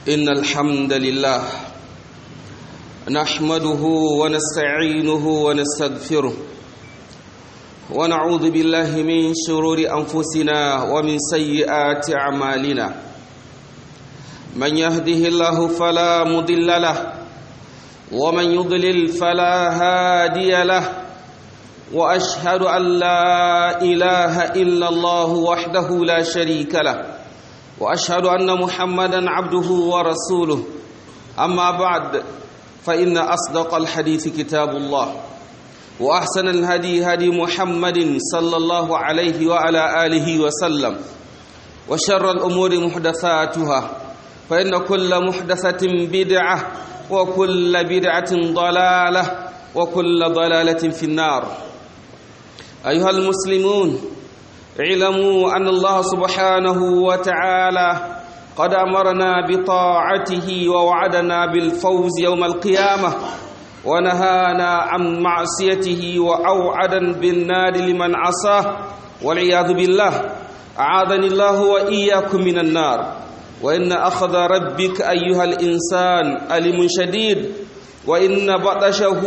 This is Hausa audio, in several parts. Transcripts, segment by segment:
إن الحمد لله نحمده ونستعينه ونستغفره ونعوذ بالله من شرور أنفسنا ومن سيئات أعمالنا من يهده الله فلا مضل له ومن يضلل فلا هادي له واشهد ان لا اله الا الله وحده لا شريك له واشهد ان محمدا عبده ورسوله اما بعد فان اصدق الحديث كتاب الله واحسن الهدي هدي محمد صلى الله عليه وعلى اله وسلم وشر الامور محدثاتها فان كل محدثه بدعه وكل بدعه ضلاله وكل ضلاله في النار أيها المسلمون اعلموا أن الله سبحانه وتعالى قد أمرنا بطاعته ووعدنا بالفوز يوم القيامة ونهانا عن معصيته وأوعدا بالنار لمن عصاه والعياذ بالله أعاذني الله وإياكم من النار وإن أخذ ربك أيها الإنسان ألم شديد وإن بطشه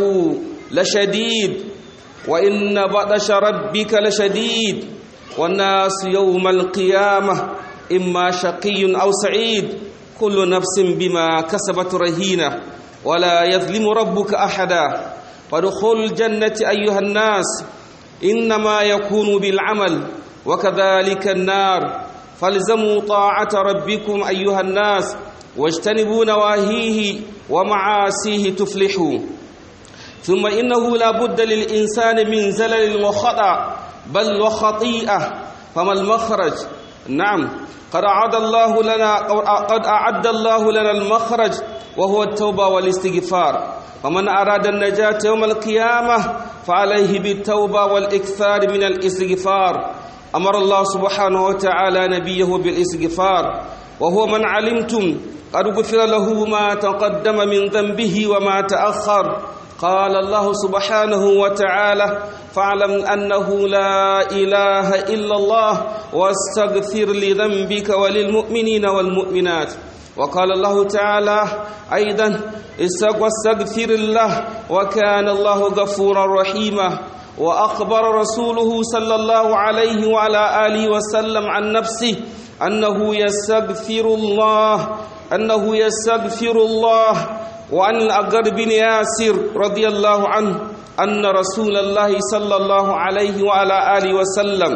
لشديد وإن بطش ربك لشديد والناس يوم القيامة إما شقي أو سعيد كل نفس بما كسبت رهينة ولا يظلم ربك أحدا فادخلوا الجنة أيها الناس إنما يكون بالعمل وكذلك النار فالزموا طاعة ربكم أيها الناس واجتنبوا نواهيه ومعاسيه تفلحوا ثم إنه لا بد للإنسان من زلل وخطأ بل وخطيئة فما المخرج نعم قد أعد الله لنا قد أعد الله لنا المخرج وهو التوبة والاستغفار ومن أراد النجاة يوم القيامة فعليه بالتوبة والإكثار من الاستغفار أمر الله سبحانه وتعالى نبيه بالاستغفار وهو من علمتم قد غفر له ما تقدم من ذنبه وما تأخر قال الله سبحانه وتعالى فاعلم أنه لا إله إلا الله واستغفر لذنبك وللمؤمنين والمؤمنات وقال الله تعالى أيضا واستغفر الله وكان الله غفورا رحيما وأخبر رسوله صلى الله عليه وعلى آله وسلم عن نفسه أنه يستغفر الله أنه يستغفر الله وعن الأقر بن ياسر رضي الله عنه أن رسول الله صلى الله عليه وعلى آله وسلم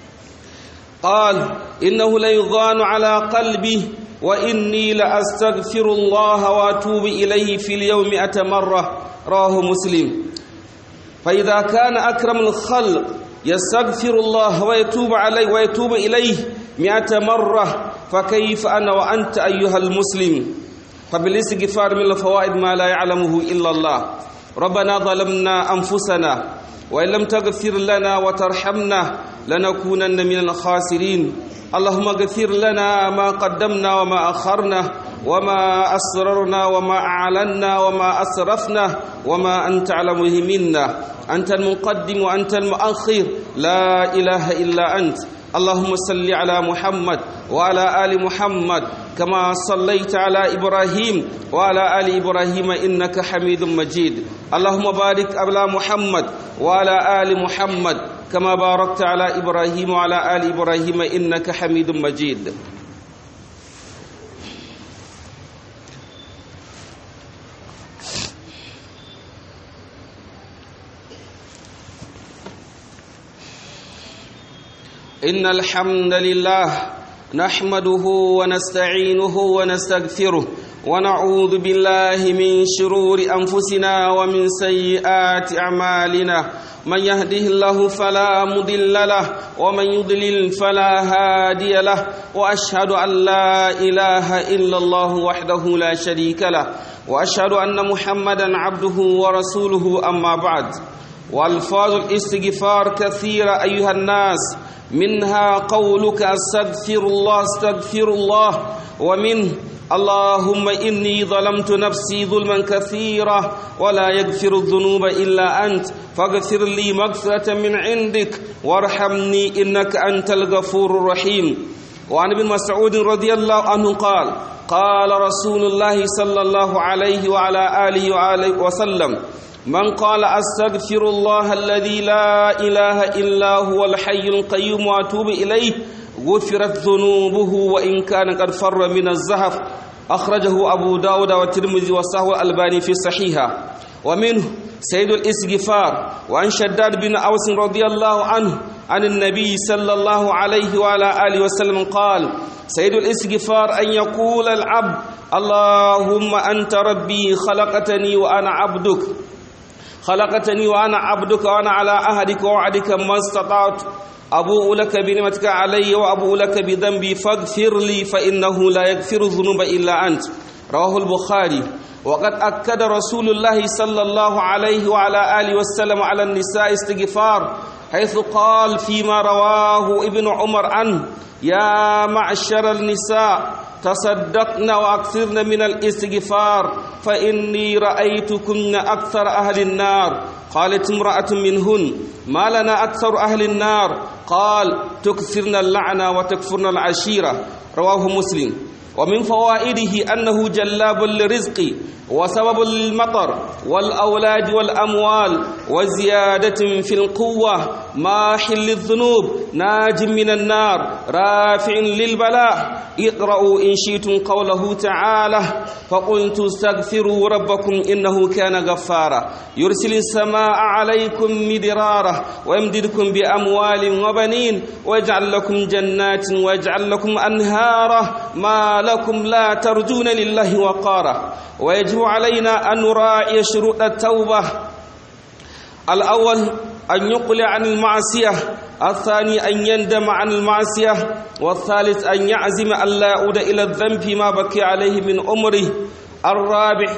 قال إنه ليضان على قلبي وإني لأستغفر الله وأتوب إليه في اليوم مئة مرة رواه مسلم فإذا كان أكرم الخلق يستغفر الله ويتوب عليه ويتوب إليه مئة مرة فكيف أنا وأنت أيها المسلم فبالاستغفار من الفوائد ما لا يعلمه إلا الله ربنا ظلمنا أنفسنا وإن لم تغفر لنا وترحمنا لنكونن من الخاسرين اللهم اغفر لنا ما قدمنا وما أخرنا وما أسررنا وما أعلنا وما أسرفنا وما أنت علم منا أنت المقدم وأنت المؤخر لا إله إلا أنت اللهم صل على محمد وعلى آل محمد كما صليت على إبراهيم وعلى آل إبراهيم إنك حميد مجيد اللهم بارك على محمد وعلى آل محمد كما باركت على إبراهيم وعلى آل إبراهيم إنك حميد مجيد إن الحمد لله نحمده ونستعينه ونستغفره ونعوذ بالله من شرور أنفسنا ومن سيئات أعمالنا من يهده الله فلا مضل له ومن يضلل فلا هادي له وأشهد أن لا إله إلا الله وحده لا شريك له وأشهد أن محمدا عبده ورسوله أما بعد والفاظ الاستغفار كثيرة أيها الناس منها قولك استغفر الله استغفر الله ومن اللهم إني ظلمت نفسي ظلما كثيرا ولا يغفر الذنوب إلا أنت فاغفر لي مغفرة من عندك وارحمني إنك أنت الغفور الرحيم وعن ابن مسعود رضي الله عنه قال قال رسول الله صلى الله عليه وعلى آله وآله وسلم من قال أستغفر الله الذي لا إله إلا هو الحي القيوم وأتوب إليه غفرت ذنوبه وإن كان قد فر من الزهف أخرجه أبو داود والترمذي وصححه الألباني في الصحيحة ومنه سيد الاستغفار وعن شداد بن أوس رضي الله عنه عن النبي صلى الله عليه وعلى آله وسلم قال سيد الاستغفار أن يقول العبد اللهم أنت ربي خلقتني وأنا عبدك خلقتني وأنا عبدك وأنا على عهدك ووعدك ما استطعت أبوء لك بنعمتك علي وأبوء لك بذنبي فاغفر لي فإنه لا يغفر الذنوب إلا أنت رواه البخاري وقد أكد رسول الله صلى الله عليه وعلى آله وسلم على النساء استغفار حيث قال فيما رواه ابن عمر عنه يا معشر النساء تصدقن وأكثرن من الاستغفار فإني رأيتكن أكثر أهل النار قالت امرأة منهن ما لنا أكثر أهل النار قال تكثرن اللعنة وتكفرن العشيرة رواه مسلم ومن فوائده أنه جلاب للرزق وسبب للمطر والأولاد والأموال وزيادة في القوة ماح للذنوب ناج من النار رافع للبلاء اقرأوا إن شئتم قوله تعالى فقلت استغفروا ربكم إنه كان غفارا يرسل السماء عليكم مدرارا ويمددكم بأموال وبنين ويجعل لكم جنات ويجعل لكم أنهارا ما لكم لا ترجون لله وقارا ويجب علينا أن نراعي شروط التوبة الأول أن يقلع عن المعصية الثاني أن يندم عن المعصية والثالث أن يعزم أن لا يعود إلى الذنب ما بكي عليه من عمره الرابع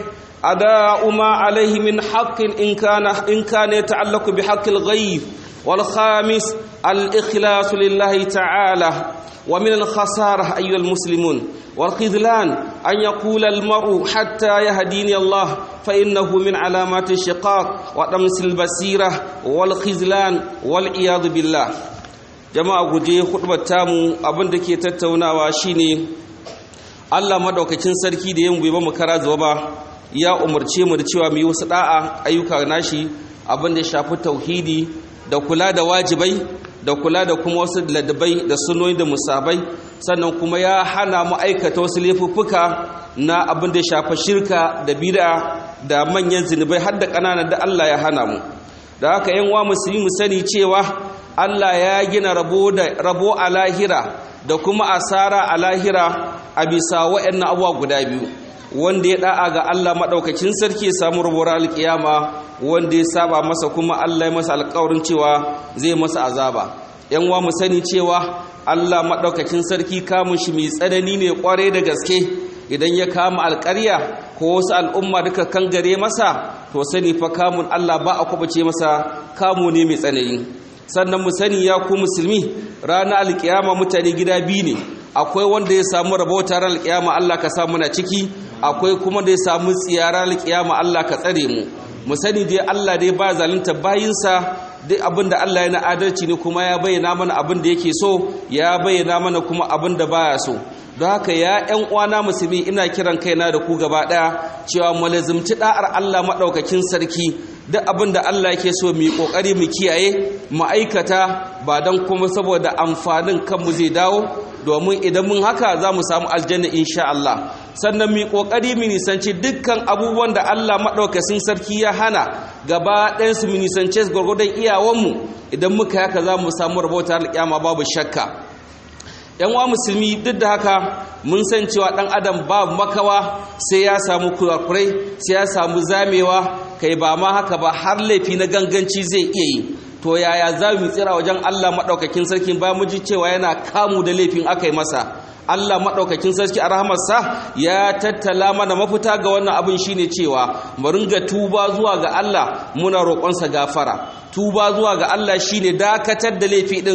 أداء ما عليه من حق إن كان إن كان يتعلق بحق الغيب والخامس الإخلاص لله تعالى ومن الخسارة أيها المسلمون والخذلان أن يقول المرء حتى يهديني الله فإنه من علامات الشقاق وطمس البصيرة والخذلان والعياذ بالله jama'a guje hudubar tamu abin da ke tattaunawa shine Allah madaukakin sarki da yin bai ba mu kara zuwa ba ya umarce mu da cewa mu yi wasu da'a ayyuka nashi abin da ya shafi tauhidi da kula da wajibai da kula da kuma wasu ladabai da sunoni da musabai sannan kuma ya hana mu aikata wasu laifuffuka na abin da ya shafa shirka da bid'a da manyan zinubai har da ƙananan da Allah ya hana mu da haka yan wa musulmi mu sani cewa Allah ya gina rabo da rabo a lahira da kuma asara a lahira a bisa waɗannan abubuwa guda biyu wanda ya da'a ga Allah madaukakin sarki ya samu rabuwar alkiyama wanda ya saba masa kuma Allah ya masa alƙawarin cewa zai masa azaba yan wa mu sani cewa Allah madaukakin sarki kamun shi mai tsanani ne kware da gaske idan ya kama alƙarya ko wasu al'umma duka kangare masa to sani fa kamun Allah ba a kubace masa kamu ne mai tsanani sannan mu sani ya ku musulmi ranar alkiyama mutane gida biyu ne akwai wanda ya samu rabauta ran alkiyama Allah ka samu na ciki akwai kuma da ya samu tsiyara alkiyama Allah ka tsare mu mu sani dai Allah dai ba zalunta bayinsa duk abin da Allah ya na adalci ne kuma ya bayyana mana abin da yake so ya bayyana mana kuma abin da baya so don haka ya ƴan uwana musulmi ina kiran kaina da ku gaba ɗaya cewa mu lazimci da'ar Allah maɗaukakin sarki duk abin da Allah yake so mu yi ƙoƙari mu kiyaye mu aikata ba don kuma saboda amfanin kanmu zai dawo domin idan mun haka za mu samu aljanna insha Allah sannan mu kokari mu nisanci dukkan abubuwan da Allah madaukakin sarki ya hana gaba ɗayan su mu nisance su gurgurdan iyawanmu idan muka haka za mu samu rabota alƙiyama babu shakka yan wa musulmi duk da haka mun san cewa dan adam ba makawa sai ya samu kurakurai sai ya samu zamewa kai ba ma haka ba har laifi na ganganci zai iya yi to yaya za mu tsira wajen Allah maɗaukakin sarki ba mu ji cewa yana kamu da laifin aka yi masa Allah maɗaukakin sarki a rahamarsa ya tattala mana mafita ga wannan abin shine cewa mu ringa tuba zuwa ga Allah muna roƙonsa gafara tuba zuwa ga Allah shine dakatar da laifi din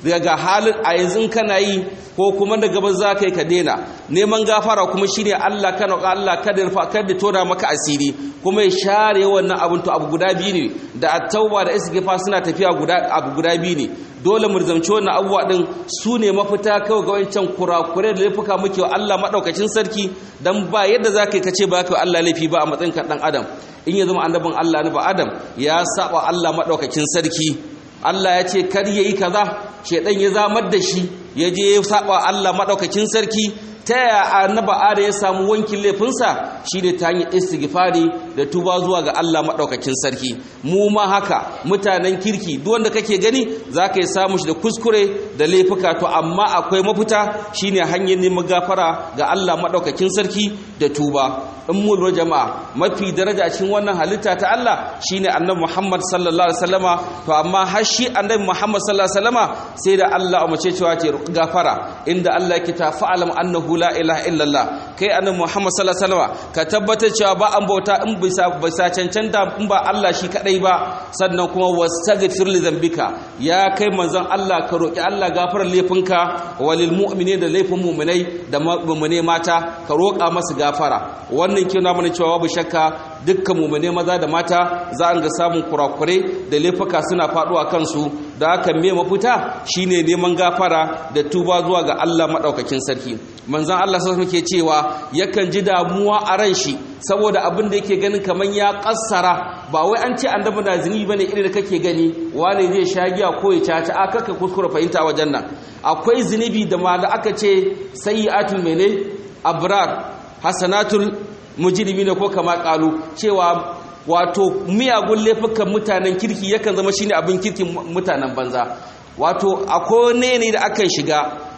daga halin a yanzu kana yi ko kuma da gaba za ka yi ka daina neman gafara kuma shine Allah kana Allah kada rufa kada tona maka asiri kuma ya share wannan abin to abu guda biyu ne da at-tauba da istighfar suna tafiya guda abu guda biyu ne dole mu zamci wannan abubuwa din su ne mafita kawai ga wancan kurakure da laifuka muke wa Allah madaukakin sarki dan ba yadda za ka yi kace ba ka Allah laifi ba a matsayin ka dan adam in ya zama annabin Allah ne ba adam ya saba Allah madaukakin sarki Allah ya ce kar yayi kaza shedan ya zamar da shi ya je ya saba Allah madaukakin sarki ta yaya annaba ada ya samu wankin laifinsa shine ta hanyar istighfari da tuba zuwa ga Allah madaukakin sarki mu ma haka mutanen kirki duk wanda kake gani zaka yi samu shi da kuskure da laifuka to amma akwai mafita shine hanyar neman gafara ga Allah madaukakin sarki da tuba in mu lura jama'a mafi daraja cikin wannan halitta ta Allah shine annabi Muhammad sallallahu alaihi wasallama to amma har shi annabi Muhammad sallallahu alaihi wasallama sai da Allah umarce cewa ce gafara inda Allah yake ta fa'alam annahu la ilaha illallah kai annabi Muhammad sallallahu alaihi wasallama ka tabbatar cewa ba an bauta in bisa bisa cancanta in ba Allah shi kadai ba sannan kuma wastaghfir li dhanbika ya kai manzon Allah ka roki Allah gafarar laifinka walil mu'minin da laifin mu'minai da mu'mine mata ka roka masu gafara wannan kina mana cewa babu shakka dukkan mu'mine maza da mata za a ga samun kurakure da laifuka suna faduwa kansu da haka me mafita shine neman gafara da tuba zuwa ga Allah madaukakin sarki manzon Allah sai muke cewa yakan ji damuwa a ran shi saboda abin da yake ganin kaman ya kassara ba wai an ce annabi na zini bane irin da kake gani wane zai sha giya ko ya caca a kaka kuskura fahimta wajen nan akwai zunubi da ma da aka ce sayyi'atul mene abrar hasanatul mujrimina ko kama kalu cewa wato miyagun laifukan mutanen kirki yakan zama shine abin kirkin mutanen banza wato akwai ne da akan shiga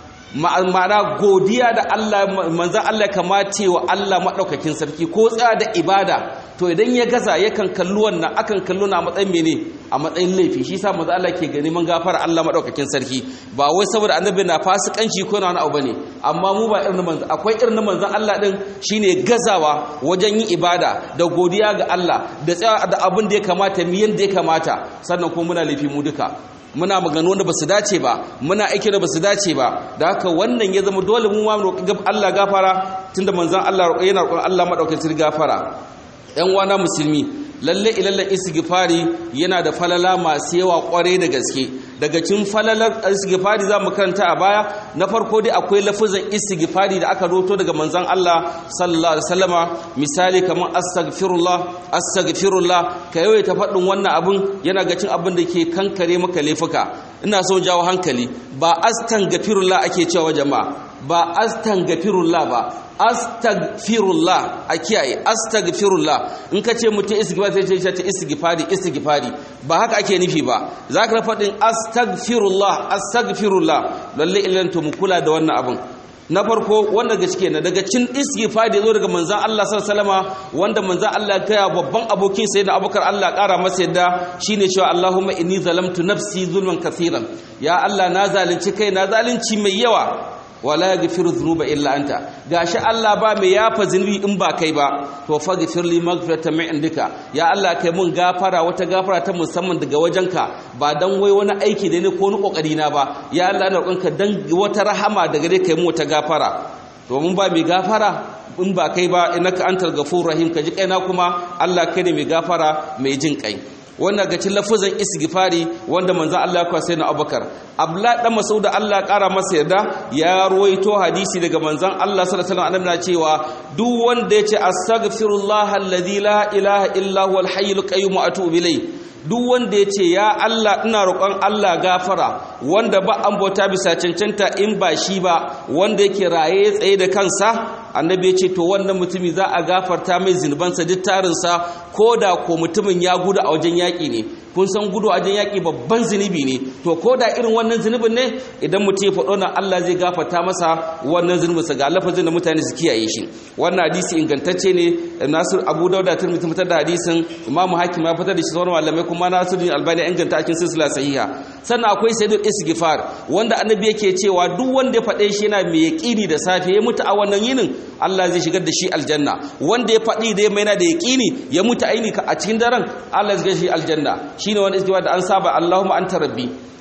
ma'ana godiya da Allah manzan Allah kamata wa Allah maɗaukakin sarki ko tsaya da ibada to idan ya gaza yakan kalli wannan akan kallo na matsayin mene a matsayin laifi shi sa manzan Allah ke gani man gafara Allah maɗaukakin sarki ba wai saboda annabi na fasikanci ko na wani abu bane amma mu ba irin manzan akwai irin manzan Allah din shine gazawa wajen yin ibada da godiya ga Allah da tsaya da abin da ya kamata mu yanda ya kamata sannan kuma muna laifi mu duka muna magana wanda ba su dace ba muna aiki da ba su dace ba da haka wannan ya zama dole mu ma roƙi Allah gafara tunda manzon Allah yana roƙon Allah madaukakin gafara ƴan wana musulmi lalle ilalle istighfari yana da falala masu yawa kware da gaske daga cikin falalar istighfari zamu karanta a baya na farko dai akwai lafazin istighfari da aka roto daga manzon Allah sallallahu alaihi wasallama misali kamar astaghfirullah astaghfirullah ka yawaita faɗin wannan abun yana ga cin abin da ke kankare maka laifuka ina so jawo hankali ba astaghfirullah ake cewa jama'a ba astaghfirullah ba astaghfirullah a kiyaye astaghfirullah in ka ce mutum istighfar sai ce ta istighfari istighfari ba haka ake nufi ba za ka faɗin astaghfirullah astaghfirullah lalle ilan to mu kula da wannan abin na farko wanda daga cike na daga cin istighfar da zo daga manzon Allah sallallahu alaihi wasallama wanda manzon Allah ya kaya babban abokin sayyidina Abubakar Allah ƙara masa yadda shine cewa Allahumma inni zalamtu nafsi zulman kaseeran ya Allah na zalunci kai na zalunci mai yawa wala yaghfiru dhunuba illa anta gashi Allah ba mai yafa zunubi in ba kai ba to faghfir li maghfiratan min indika ya Allah kai mun gafara wata gafara ta musamman daga wajenka ba dan wai wani aiki da ne ko ni kokari na ba ya Allah ina roƙonka dan wata rahama daga gare kai mu wata gafara to mun ba mai gafara in ba kai ba innaka antal ghafurur rahim ka ji kaina kuma Allah kai ne mai gafara mai jin kai wanda ga cin lafazin istighfari wanda manzon Allah ya kwasai na Abubakar Abdullah dan Mas'ud Allah ya kara masa yarda ya ruwaito hadisi daga manzon Allah sallallahu alaihi wasallam na cewa duk wanda yace astaghfirullah alladhi la ilaha illa huwal hayyul qayyum wa atubu ilayh duk wanda ya ce ya Allah ina roƙon Allah gafara wanda ba an bauta bisa cancanta in ba shi ba wanda yake raye tsaye da kansa annabi ya ce to wannan mutumi za a gafarta mai zinubansa duk tarinsa ko da ko mutumin ya gudu a wajen yaƙi ne kun san gudu a wajen yaƙi babban zunubi ne to ko da irin wannan zunubin ne idan mutum ya faɗo nan Allah zai gafarta masa wannan zunubinsa ga lafazin da mutane su kiyaye shi wannan hadisi ingantacce ne Nasir Abu Dauda Tirmidhi fitar da hadisin Imam Hakim ya fitar da shi sauran malamai kuma Nasiruddin Albani ya inganta cikin silsila sahiha sannan akwai sayyidul istighfar wanda annabi yake cewa duk wanda ya faɗe shi yana mai yaƙini da safe ya mutu a wannan yinin Allah zai shigar da shi aljanna wanda ya faɗi da mai yana da yaƙini ya mutu aini a cikin daren Allah zai shigar shi aljanna shine wani istighfar da an saba Allahumma anta rabbi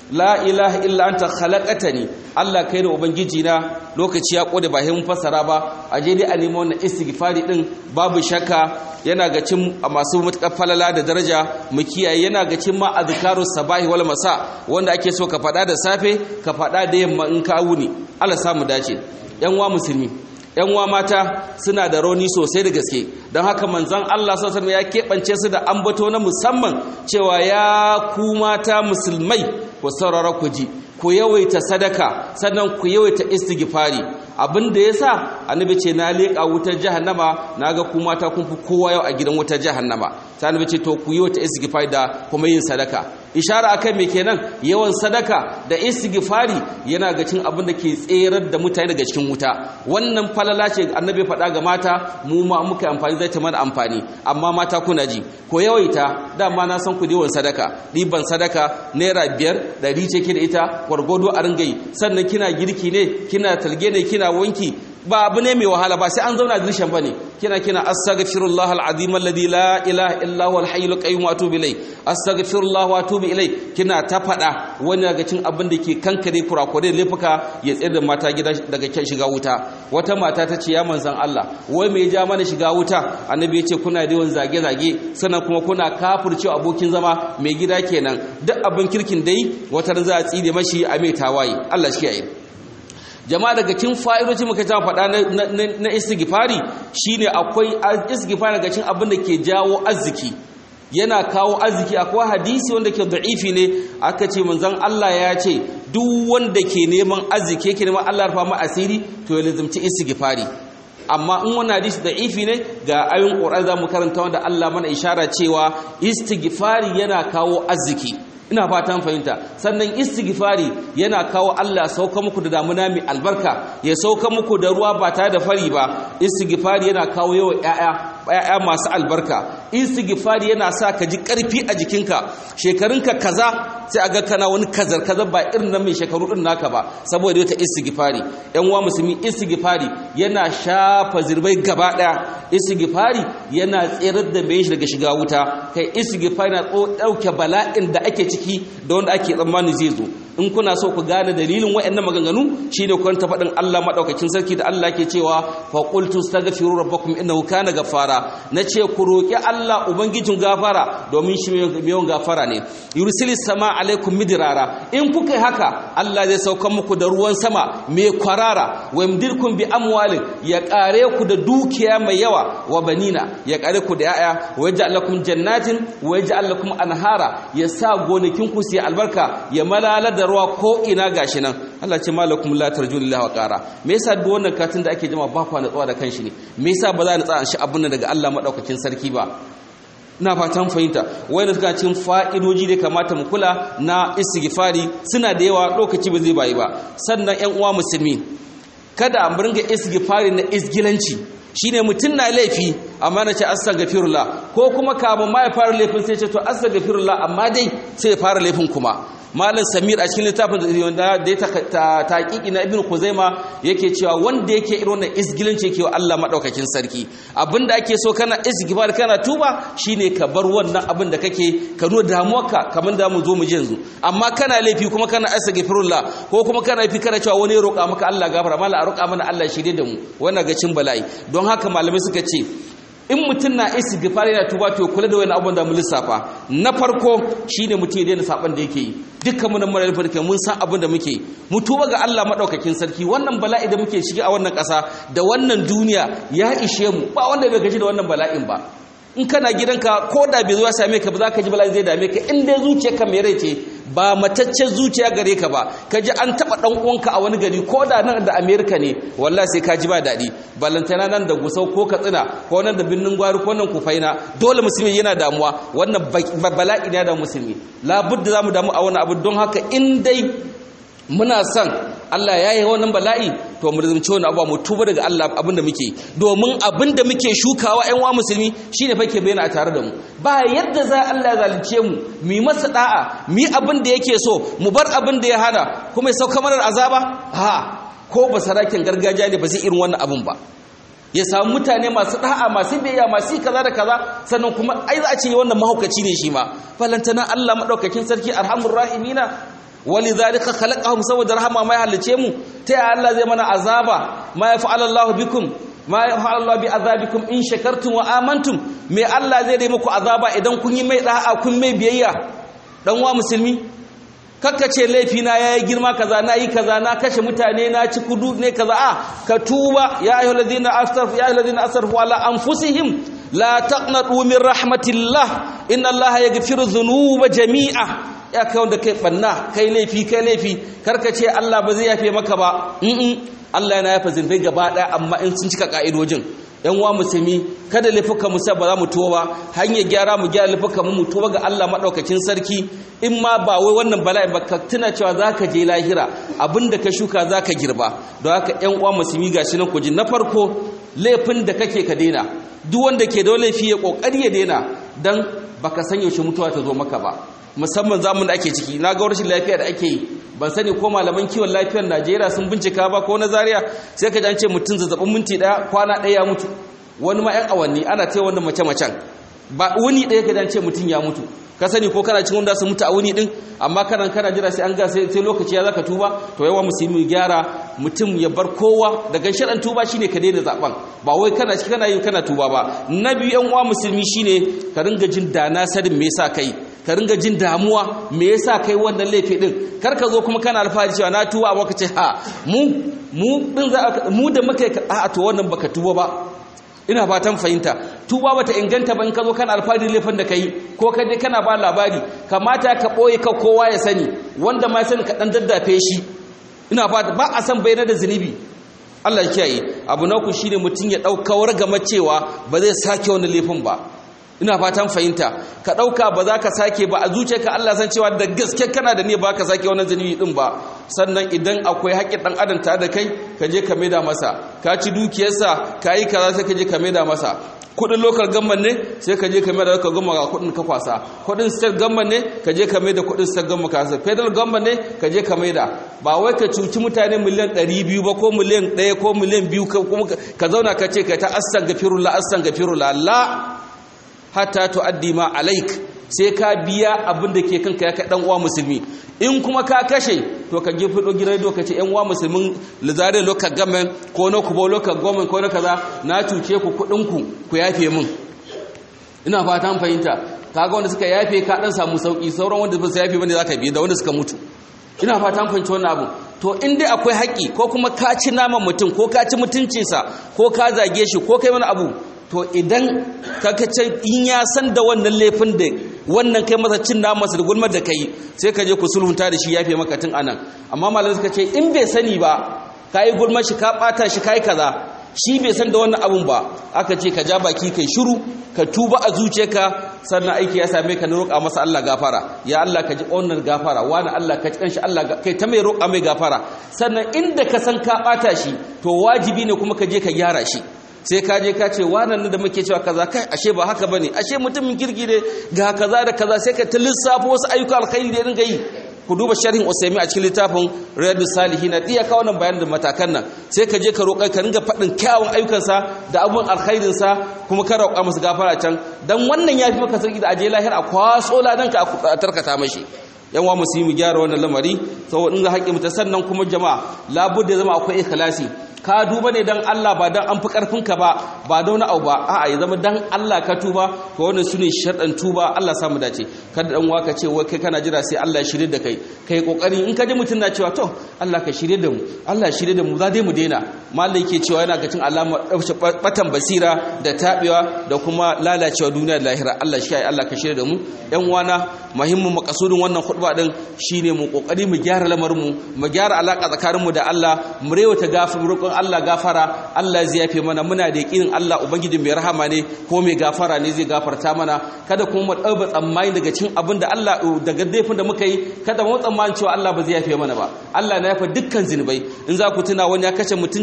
la ilaha illa anta khalaqatani Allah kai ne ubangiji na lokaci ya kode ba mun fasara ba a je dai a nemi wannan istighfari din babu shakka yana ga cin masu mutakar falala da daraja mu kiyaye yana ga cin ma azkarus sabahi wal masa wanda ake so ka fada da safe ka fada da yamma in ka wuni Allah samu dace yan wa musulmi yan wa mata suna da rauni sosai da gaske don haka manzon Allah sallallahu ya keɓance su da ambato na musamman cewa ya ku mata musulmai ku saurara ku ji ku yawaita sadaka sannan ku yawaita istighfari abin da yasa annabi ce na leƙa wutar jahannama naga ku mata kun fi kowa yau a gidan wutar jahannama sai annabi ce to ku yawaita istighfari da kuma yin sadaka ishara akan me kenan yawan sadaka da istighfari yana ga cin abin da ke tserar da mutane daga cikin wuta wannan falala ce annabi faɗa ga mata mu ma muka amfani zai ta mana amfani amma mata kuna ji ko yawaita dama na san ku yawan sadaka ɗiban sadaka naira biyar ɗari ce ke da ita gwargwado a ringayi sannan kina girki ne kina talge ne kina wanki ba abu ne mai wahala ba sai an zauna dirshan bane kina kina astaghfirullah alazim alladhi la ilaha illa huwa alhayyul qayyum wa atubu ilay astaghfirullah wa atubu ilay kina ta fada wani daga cin abin da ke kankare kurakure laifuka ya tsayar da mata gida daga kyan shiga wuta wata mata ta ce ya manzon Allah wai me ya ja mana shiga wuta annabi ya ce kuna da yawan zage zage sannan kuma kuna kafircewa abokin zama mai gida kenan duk abin kirkin dai wata za a tsire mashi a mai tawaye Allah shi ya yi jama'a daga cikin fa'idoci muka ta faɗa na istighfari shine akwai istighfari daga cikin abin da ke jawo arziki yana kawo arziki akwai hadisi wanda ke da'ifi ne aka ce manzon Allah ya ce duk wanda ke neman arziki yake neman Allah rufa mu asiri to ya lazimci istighfari amma in wannan hadisi da'ifi ne ga ayoyin Qur'ani zamu karanta wanda Allah mana ishara cewa istighfari yana kawo arziki ina fatan fahimta sannan istighfari yana kawo Allah sauka muku da damuna mai albarka ya sauka muku da ruwa ba tare da fari ba istighfari yana kawo yawa ƴaƴa ƴaƴa masu albarka istighfari yana sa ka ji ƙarfi a jikinka shekarunka kaza sai aga kana wani kazar kazar ba irin nan mai shekaru din naka ba saboda wata istighfari ƴan uwa musulmi istighfari yana shafa zirbai gaba ɗaya istighfari yana tsirar da mai daga shiga wuta kai istighfari na ɗauke bala'in da ake ciki da wanda ake tsammani zai zo in kuna so ku gane dalilin waɗannan maganganu shine kun ta faɗin Allah madaukakin sarki da Allah ke cewa fa qultu astaghfiru rabbakum innahu kana ghaffara nace ku roki Allah ubangijin gafara domin shi mai yawan gafara ne yursilis sama alaikum midrara in kuka haka Allah zai sauka muku da ruwan sama mai kwarara wa yamdirkum bi amwalin ya kare ku da dukiya mai yawa wa banina ya kare ku da yaya wa yaj'al lakum jannatin wa yaj'al lakum anhara ya sa gonakin ku su albarka ya malala da ruwa ko ina gashi nan Allah ce malakum la tarju lillahi wa qara me yasa duk wannan katin da ake jama ba ku natsuwa da kanshi ne me yasa ba za ni tsaya shi abun daga Allah madaukakin sarki ba ina fatan fahimta wanda suka cin fa'idoji da kamata mu kula na istighfari suna da yawa lokaci ba zai bayi ba sannan ƴan uwa musulmi kada mu ringa istighfari na isgilanci shine mutum na laifi amma na ce astaghfirullah ko kuma kamun ma ya fara laifin sai ce to astaghfirullah amma dai sai ya fara laifin kuma malam samir a cikin littafin da ya taƙiƙi na ibn kuzaima yake cewa wanda yake irin wannan isgilanci yake wa Allah madaukakin sarki abinda ake so kana isgifar kana tuba shine ka bar wannan abin da kake ka nuna damuwarka kamar da mu zo mu ji yanzu amma kana laifi kuma kana astaghfirullah ko kuma kana laifi kana cewa wani ya roƙa maka Allah gafara mala a roƙa mana Allah shirye da mu wannan ga cin bala'i don haka malamai suka ce in mutum na istighfar yana tuba to kula da wani abun da mu lissafa na farko shine mutum ya daina saban da yake yi dukkan mu nan mara farke mun san abin da muke mu tuba ga Allah madaukakin sarki wannan bala'i da muke shiga a wannan ƙasa da wannan duniya ya ishe mu ba wanda bai gaji da wannan bala'in ba in kana gidanka ko da bai zo ya same ka ba za ka ji bala'in zai dame ka in dai zuciyarka mai rai ce ba mataccen zuciya gare ka ba ka ji an taɓa ɗan uwanka a wani gari ko da nan da amerika ne wallahi sai ka ji ba daɗi balantana nan da gusau ko katsina ko nan da birnin gwari ko nan kufaina dole musulmi yana damuwa wannan bala'i ne da musulmi labudda za mu damu a wani abu don haka in dai muna son Allah ya yi wannan bala'i to mu rizumci wani abuwa mu tuba daga Allah abinda muke domin abinda muke shukawa ƴan wa musulmi shine fa ke bayyana a tare da mu ba yadda za Allah ya zalunce mu mu masa da'a mu abin da yake so mu bar abin da ya hana kuma ya sauka mana azaba ha ko ba sarakin gargajiya ne ba zai irin wannan abin ba ya samu mutane masu da'a masu biyayya masu kaza da kaza sannan kuma ai za a ce wannan mahaukaci ne shi ma falantana Allah madaukakin sarki arhamur rahimina walidhalika khalaqahum saboda rahama mai halice mu ta ya Allah zai mana azaba ma yaf'alu Allahu bikum ma yaf'alu Allahu bi azabikum in shakartum wa amantum me Allah zai dai muku azaba idan kun yi mai da'a kun mai biyayya dan wa musulmi kakkace laifi na yayi girma kaza na yi kaza na kashe mutane na ci kudu ne kaza a ka tuba ya ayyuhallazina asrafu ya ayyuhallazina asrafu ala anfusihim la taqnatu min rahmatillah inna allaha yaghfiru dhunuba jami'a ya kai wanda kai banna kai laifi kai laifi karka ce Allah ba zai yafe maka ba in Allah yana yafe zunubai gaba daya amma in sun cika ka'idojin yan wa musulmi kada laifuka mu ba za mu tuwa ba hanyar gyara mu gyara laifuka mu tuwa ga Allah madaukakin sarki in ma ba wai wannan bala'i ba ka tuna cewa zaka je lahira abinda ka shuka zaka girba don haka yan uwa musulmi gashi nan ku ji na farko laifin da kake ka daina duk wanda ke da laifi ya kokari ya daina dan baka san yaushe mutuwa ta zo maka ba musamman zamun da ake ciki na ga rashin lafiya da ake yi ban sani ko malaman kiwon lafiyar Najeriya sun bincika ba ko na Zaria sai ka ji ce mutum zazzabin minti daya kwana daya ya mutu wani ma yan awanni ana ta wanda mace macen ba wani daya ka ce mutum ya mutu ka sani ko kana cikin wanda su mutu a wuni din amma kana kana jira sai an ga sai lokaci ya zaka tuba to yawa musulmi gyara mutum ya bar kowa daga sharan tuba shine ka daina zaben ba wai kana ci kana yin kana tuba ba na biyu yan uwa musulmi shine ka ringa jin dana sadin me yasa kai ka ringa jin damuwa me yasa kai wannan laifi din kar ka zo kuma kana alfahari cewa na tuba amma ka ce ha mu mu din za mu da muka a to wannan baka tuba ba ina fatan fahimta tuba bata inganta ba in ka zo kana alfahari laifin da kai ko ka je kana ba labari kamata ka boye ka kowa ya sani wanda ma sani ka dan daddafe shi ina fata ba a san bayyana da zunubi Allah ya kiyaye abu na ku shine mutun ya daukawar gama cewa ba zai sake wani laifin ba ina fatan fahimta ka dauka ba za ka sake ba a zuciyarka Allah san cewa da gaske kana da ne ba ka sake wannan zunubi din ba sannan idan akwai haƙƙin dan adam tare da kai ka je ka maida masa ka ci dukiyarsa ka yi kaza sai ka je ka maida masa kudin local government ne sai ka je ka maida local government ga kudin ka kwasa kudin state government ne ka je ka maida kudin state government ka kwasa federal government ne ka je ka maida ba wai ka cuci mutane miliyan 200 ba ko miliyan 1 ko miliyan 2 kuma ka zauna ka ce ka ta astaghfirullah astaghfirullah la hatta tuaddi ma alaik sai ka biya abin da ke kanka ya kai dan uwa musulmi in kuma ka kashe to ka gefe do gidan do kace yan uwa musulmin lizare loka gamen ko na kubo loka gomen ko na kaza na cuce ku kudin ku ku yafe min ina fata an fahimta kaga wanda suka yafe ka dan samu sauki sauran wanda ba su yafe bane zaka bi da wanda suka mutu ina fata an fahimci wannan abu to in dai akwai haƙi ko kuma ka ci naman mutum ko ka ci mutuncinsa ko ka zage shi ko kai wani abu to idan kakace in ya san da wannan laifin da wannan kai masa cin namansa da gulmar da kai sai ka je ku sulhunta da shi yafe maka tun anan amma malamai suka ce in bai sani ba kai gulmar shi ka bata shi kai kaza shi bai san da wannan abun ba aka ce ka ja baki kai shiru ka tuba a zuciyarka sannan aiki ya same ka na roƙa masa Allah gafara ya Allah ka ji wannan gafara wani Allah ka ji kanshi Allah kai ta mai roƙa mai gafara sannan inda ka san ka bata shi to wajibi ne kuma ka je ka gyara shi sai ka je ka ce wannan da muke cewa kaza kai ashe ba haka bane ashe mutumin kirki ne ga kaza da kaza sai ka ta lissafo wasu ayyuka alkhairi da dinga yi ku duba sharhin Usaimi a cikin littafin Riyadus Salihin iya ka wannan bayanin da matakan nan sai ka je ka roƙa ka ringa faɗin kyawun ayyukansa da abun alkhairin sa kuma ka roƙa masa gafara can dan wannan yafi maka sarki da aje lahir a kwaso ladan ka a tarkata mashi yan wa musulmi gyara wannan lamari saboda in za haƙi mutan sannan kuma jama'a labudda zama akwai ikhlasi ka duba ne dan Allah ba dan an fi karfinka ba ba da wani abu ba a'a ya zama dan Allah ka tuba to wannan sune sharɗan tuba Allah samu dace kada dan waka ce wai kai kana jira sai Allah ya shirye da kai kai kokari in ka ji mutun na cewa to Allah ka shirye da mu Allah ya shirye da mu za dai mu daina malai yake cewa yana ga cin alama batan basira da tabewa da kuma lalacewa duniya da lahira Allah shi ya Allah ka shirye da mu yan wana muhimmin makasudin wannan khutba din shine mu kokari mu gyara lamarin mu mu gyara alaka tsakanin mu da Allah mu rewata gafin roƙon Allah gafara Allah zai yafe mana muna da yakinin Allah ubangiji mai rahama ne ko mai gafara ne zai gafarta mana kada kuma mu dauba tsammani daga cikin abin da Allah daga daifin da muka yi kada mu tsammani cewa Allah ba zai yafe mana ba Allah na yafa dukkan zinubai in za ku tuna wani ya kashe mutum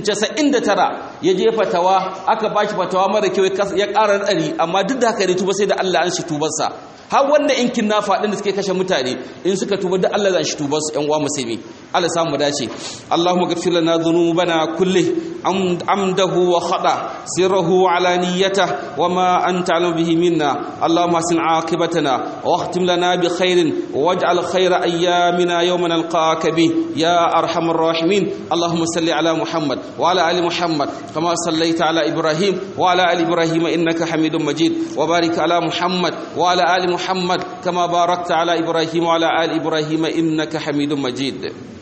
99 ya je fatawa aka bashi fatawa mara kyau ya ƙara ɗari amma duk da haka ne tuba sai da Allah an shi tubarsa har wanda in kinnafa din da suke kashe mutane in suka tuba da Allah zan shi tuba su ƴan uwa musulmi Allah samu dace Allahumma ghfir lana dhunubana kulli amdahu wa khata sirruhu wa alaniyata wa ma anta alim bihi minna Allahumma asin aqibatana wa akhtim lana bi khairin waj'al khayra ayyamina yawma nalqaka bi ya arhamar rahimin Allahumma salli ala Muhammad wa ala ali Muhammad kama sallaita ala Ibrahim wa ala ali Ibrahim innaka Hamidum Majid wa barik ala Muhammad wa ala ali Muhammad kama barakta ala Ibrahim wa ala ali Ibrahim innaka Hamidum Majid